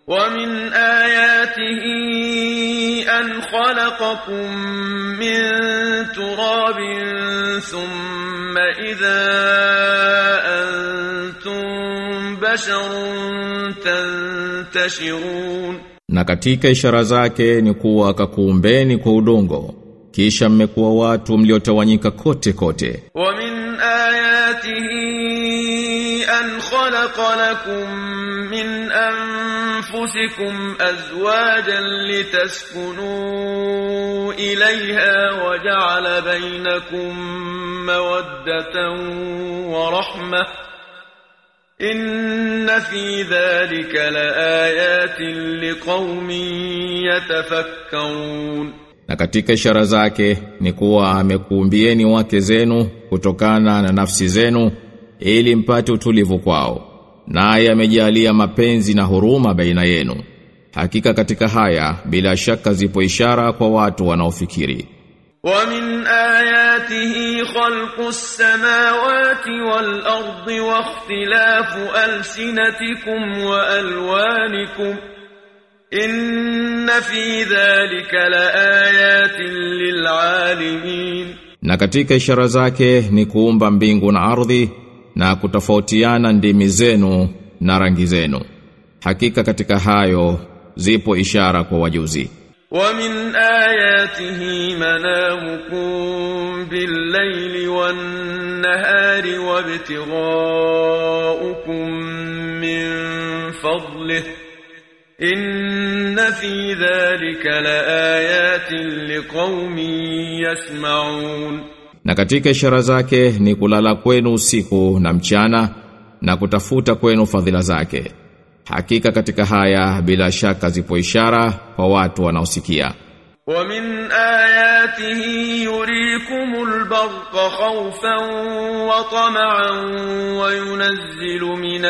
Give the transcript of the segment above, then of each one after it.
ومن آياته أن خلقكم من تراب ثم إذا أنتم بشر تنتشرون Na katika ishara zake ni kuwa akakuumbeni kwa udongo kisha mmekuwa watu mliotawanyika kote kote ومن آياته أن خلق لكم من أنفسكم أزواجا لتسكنوا إليها وجعل بينكم مودة ورحمة إن في ذلك لآيات لقوم يتفكرون Na katika ishara zake ni kuwa amekuumbieni wake zenu kutokana na nafsi zenu ili mpate utulivu kwao. Naye amejalia mapenzi na huruma baina yenu. Hakika katika haya bila shaka zipo ishara kwa watu wanaofikiri. ومن آياته خلق السماوات والأرض واختلاف ألسنتكم وألوانكم إن في ذلك لآيات للعالمين Na katika ishara zake ni kuumba mbingu na ardhi na kutofautiana ndimi zenu na rangi zenu. Hakika katika hayo zipo ishara kwa wajuzi. ومن آياته منامكم بالليل والنهار وابتغاؤكم من فضله إن في ذلك لآيات لقوم يسمعون Na katika ishara zake ni kulala kwenu usiku na mchana na kutafuta kwenu fadhila zake. Hakika katika haya bila shaka zipo ishara kwa watu wanaosikia. ومن آياته يريكم البرق خوفا وطمعا وينزل من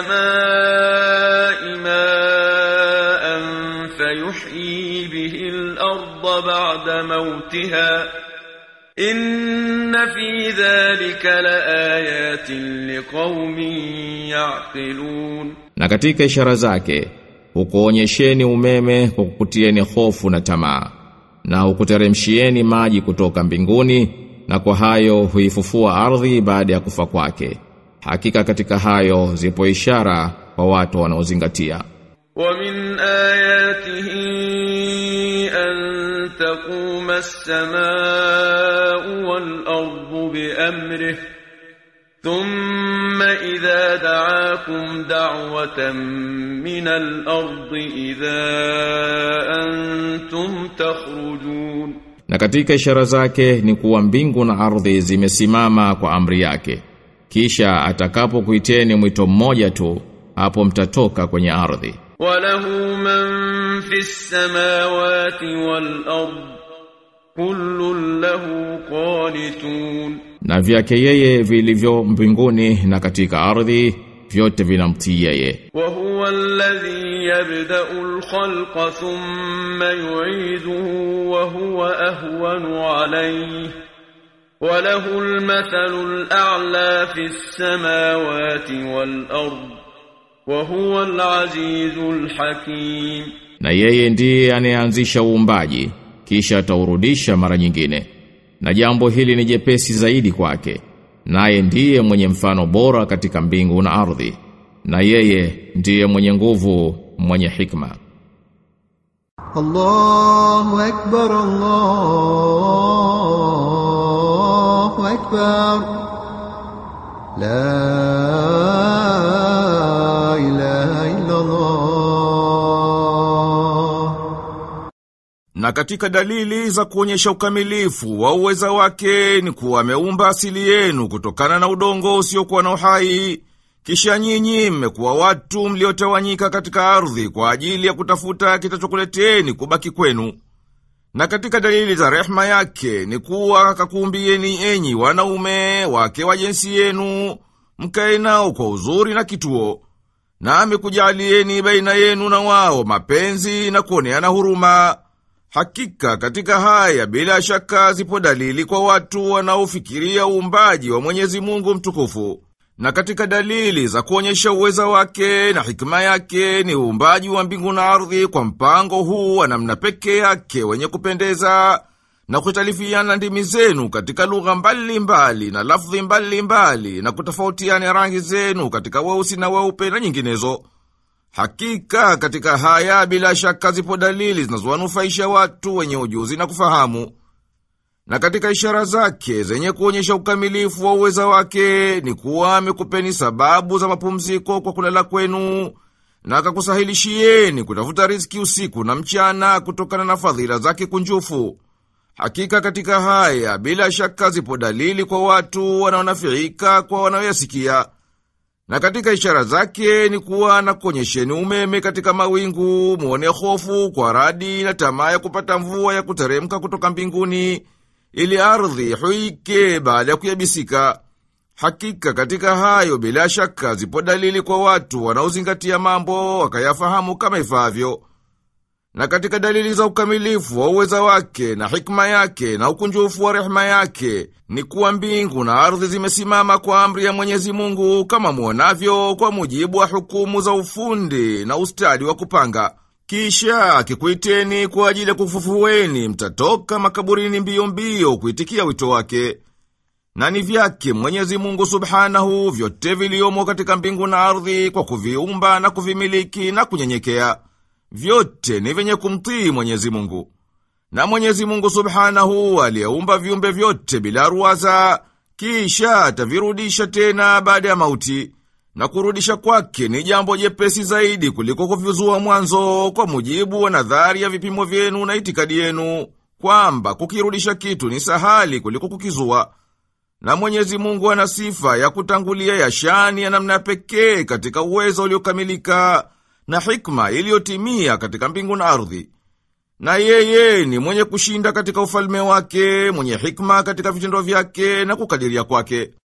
السماء ماء فيحيي به الأرض بعد موتها إن في ذلك لآيات لقوم يعقلون Na katika ishara zake hukuonyesheni umeme kwa kukutieni hofu na tamaa na hukuteremshieni maji kutoka mbinguni na kwa hayo huifufua ardhi baada ya kufa kwake. Hakika katika hayo zipo ishara kwa watu wanaozingatia. ومن آياته أن تقوم السماء والأرض بأمره ثم إذا دعاكم دعوة من الأرض إذا أنتم تخرجون Na katika ishara zake ni kuwa mbingu na ardhi zimesimama kwa amri yake. Kisha atakapokuiteni mwito mmoja tu, hapo mtatoka kwenye ardhi. وله من في السماوات والأرض كل له قانتون Na vyake yeye vilivyo mbinguni na katika ardhi vyote vinamtii yeye. وهو الذي يبدأ الخلق ثم يعيده وهو أهون عليه وله المثل الأعلى في السماوات والأرض وهو العزيز الحكيم Na yeye ndiye anayeanzisha uumbaji kisha ataurudisha mara nyingine. Na jambo hili ni jepesi zaidi kwake. Naye ndiye mwenye mfano bora katika mbingu na ardhi. Na yeye ndiye mwenye nguvu, mwenye hikma. الله أكبر الله أكبر لا إله إلا الله Na katika dalili za kuonyesha ukamilifu wa uweza wake ni kuwa ameumba asili yenu kutokana na udongo usiokuwa na uhai. Kisha nyinyi mmekuwa watu mliotawanyika katika ardhi kwa ajili ya kutafuta kitachokuleteni kubaki kwenu. Na katika dalili za rehma yake ni kuwa akakuumbieni enyi wanaume wake wa jinsi yenu, mkae nao kwa uzuri na kituo. Na amekujalieni baina yenu na wao mapenzi na kuoneana huruma. Hakika katika haya bila shaka zipo dalili kwa watu wanaofikiria uumbaji wa Mwenyezi Mungu mtukufu. Na katika dalili za kuonyesha uweza wake na hikima yake ni uumbaji wa mbingu na ardhi kwa mpango huu wa namna pekee yake wenye kupendeza na kutalifiana ndimi zenu katika lugha mbalimbali na lafdhi mbalimbali na kutofautiana rangi zenu katika weusi na weupe na nyinginezo. Hakika katika haya bila shaka zipo dalili zinazowanufaisha watu wenye ujuzi na kufahamu. Na katika ishara zake zenye kuonyesha ukamilifu wa uweza wake ni kuwa amekupeni sababu za mapumziko kwa kulala kwenu na akakusahilishieni kutafuta riziki usiku na mchana kutokana na fadhila zake kunjufu. Hakika katika haya bila shaka zipo dalili kwa watu wanaonafiika kwa wanaoyasikia. Na katika ishara zake ni kuwa na kuonyesheni umeme katika mawingu, muone hofu kwa radi na tamaa ya kupata mvua ya kuteremka kutoka mbinguni, ili ardhi huike baada ya kuyabisika. Hakika katika hayo bila shaka zipo dalili kwa watu wanaozingatia mambo wakayafahamu kama ifaavyo. Na katika dalili za ukamilifu wa uweza wake na hikma yake na ukunjufu wa rehema yake ni kuwa mbingu na ardhi zimesimama kwa amri ya Mwenyezi Mungu kama muonavyo, kwa mujibu wa hukumu za ufundi na ustadi wa kupanga. Kisha akikuiteni kwa ajili ya kufufueni, mtatoka makaburini mbio mbio kuitikia wito wake. Na ni vyake Mwenyezi Mungu Subhanahu vyote viliomo katika mbingu na ardhi kwa kuviumba na kuvimiliki na kunyenyekea vyote ni vyenye kumtii Mwenyezi Mungu. Na Mwenyezi Mungu Subhanahu aliyeumba viumbe vyote bila ruwaza, kisha atavirudisha tena baada ya mauti. Na kurudisha kwake ni jambo jepesi zaidi kuliko kuvizua mwanzo, kwa mujibu wa nadhari ya vipimo vyenu na itikadi yenu, kwamba kukirudisha kitu ni sahali kuliko kukizua. Na Mwenyezi Mungu ana sifa ya kutangulia ya shani ya namna pekee katika uwezo uliokamilika na hikma iliyotimia katika mbingu na ardhi. Na yeye ni mwenye kushinda katika ufalme wake, mwenye hikma katika vitendo vyake na kukadiria kwake.